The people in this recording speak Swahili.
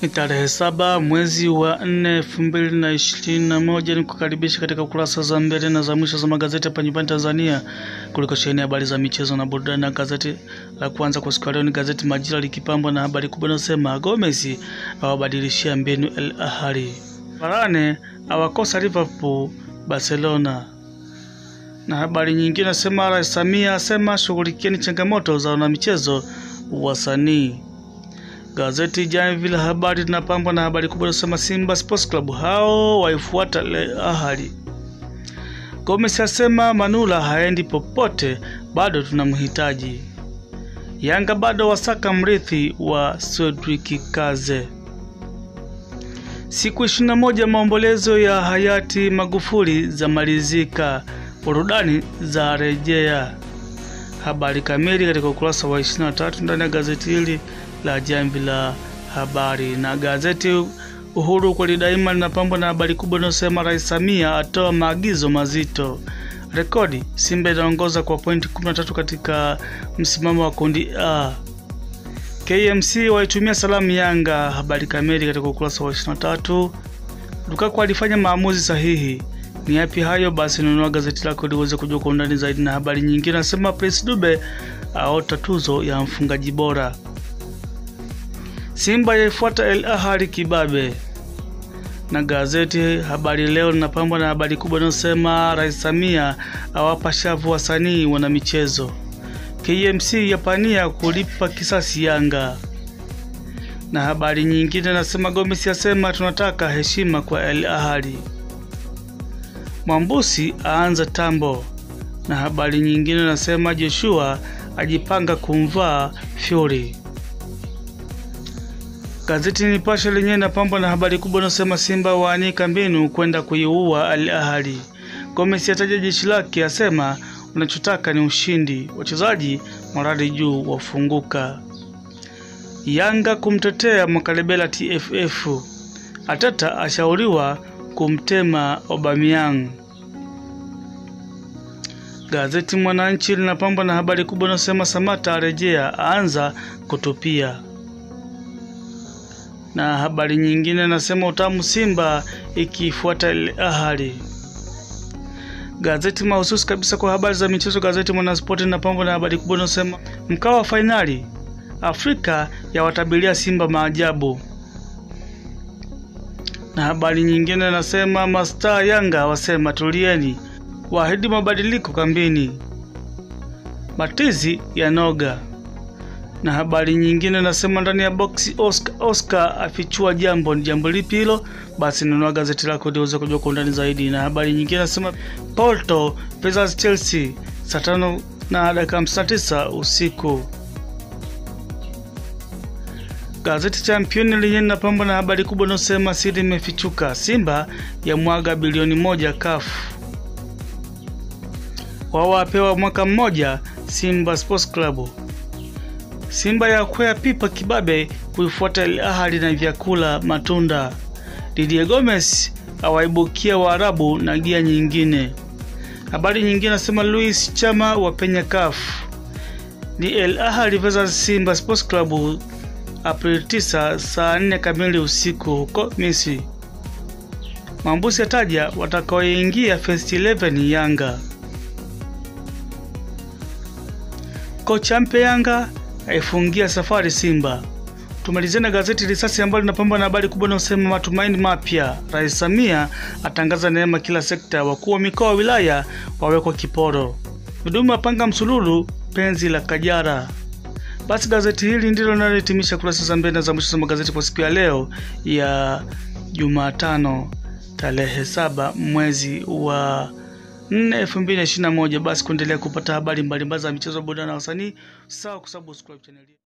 Ni tarehe saba mwezi wa nne elfu mbili na ishirini na moja ni kukaribisha katika kurasa za mbele na za mwisho za magazeti hapa nyumbani Tanzania kuliko sheheni habari za michezo na burudani. Na gazeti la kwanza kwa siku ya leo ni gazeti Majira likipambwa na habari kubwa inayosema Gomez awabadilishia mbinu El Ahly, Varane awakosa Liverpool Barcelona na habari nyingine nasema Rais Samia asema shughulikieni changamoto za wanamichezo wasanii. Gazeti Jamvi la Habari linapambwa na habari kubwa inasema Simba Sports Club hao waifuata Al Ahly. Gomes asema Manula haendi popote, bado tunamhitaji. Yanga bado wasaka mrithi wa Cedric Kaze. Siku 21 maombolezo ya hayati Magufuli za malizika, burudani za rejea. Habari kamili katika ukurasa wa 23 ndani ya gazeti hili la Jamvi la Habari. Na gazeti Uhuru kweli daima linapambwa na habari kubwa inayosema Rais Samia atoa maagizo mazito. Rekodi, Simba inaongoza kwa pointi 13 katika msimamo wa kundi A. KMC waitumia salamu Yanga. Habari kamili katika ukurasa wa 23. Lukaku alifanya maamuzi sahihi. Ni yapi hayo? Basi nunua gazeti lako ili uweze kujua kwa undani zaidi. Na habari nyingine nasema Prince Dube aota tuzo ya mfungaji bora. Simba yaifuata El Ahly kibabe. Na gazeti Habari Leo linapambwa na habari kubwa inayosema Rais Samia awapa shavu wasanii wana michezo. KMC yapania kulipa kisasi Yanga. Na habari nyingine nasema Gomes yasema tunataka heshima kwa El Ahly. Mwambusi aanza tambo. Na habari nyingine nasema Joshua ajipanga kumvaa Fury. Gazeti Nipashe lenyewe napambwa na habari kubwa inayosema Simba waanika mbinu kwenda kuiua Al Ahly. Gomes ataja jeshi lake, asema unachotaka ni ushindi, wachezaji morali juu wafunguka. Yanga kumtetea Mwakalebela TFF. Ateta ashauriwa kumtema Aubameyang. Gazeti Mwananchi linapambwa na habari kubwa inayosema Samata arejea, aanza kutupia na habari nyingine nasema utamu Simba ikifuata Al Ahly. Gazeti mahususi kabisa kwa habari za michezo, gazeti Mwanaspoti linapambwa na habari kubwa inayosema mkao wa fainali Afrika yawatabiria Simba maajabu, na habari nyingine nasema mastaa Yanga wasema tulieni, waahidi mabadiliko kambini, matizi ya noga na habari nyingine nasema ndani ya boksi Oscar, Oscar afichua jambo. Ni jambo lipi hilo? Basi nunua gazeti lako ili uweze kujua kwa undani zaidi. Na habari nyingine nasema Porto versus Chelsea saa tano na dakika hamsini na tisa usiku. Gazeti Champion lenyewe linapambwa na habari kubwa inayosema siri imefichuka, Simba ya mwaga bilioni moja kafu wao wapewa mwaka mmoja Simba Sports Club. Simba ya kwea pipa kibabe kuifuata Al Ahly na vyakula matunda. Didier Gomes awaibukia Waarabu na gia nyingine. Habari nyingine nasema Luis Chama wapenya CAF. Ni Al Ahly versus Simba Sports Club Aprili 9 saa 4 kamili usiku huko Misri. Mambusi ataja watakaoingia first 11 Yanga. Kocha mpya Yanga aifungia safari Simba. Tumalizie na gazeti Risasi ambalo linapambwa na habari kubwa inayosema matumaini mapya, Rais Samia atangaza neema kila sekta, wakuu wa mikoa wa wilaya wawekwa kiporo, Dodoma wapanga msululu penzi la Kajara. Basi gazeti hili ndilo linalohitimisha kurasa za mbele za mwisho za magazeti kwa siku ya leo ya Jumatano tarehe saba mwezi wa 4 2021. Basi kuendelea kupata habari mbalimbali za michezo, burudani na wasanii, sawa kusubscribe channel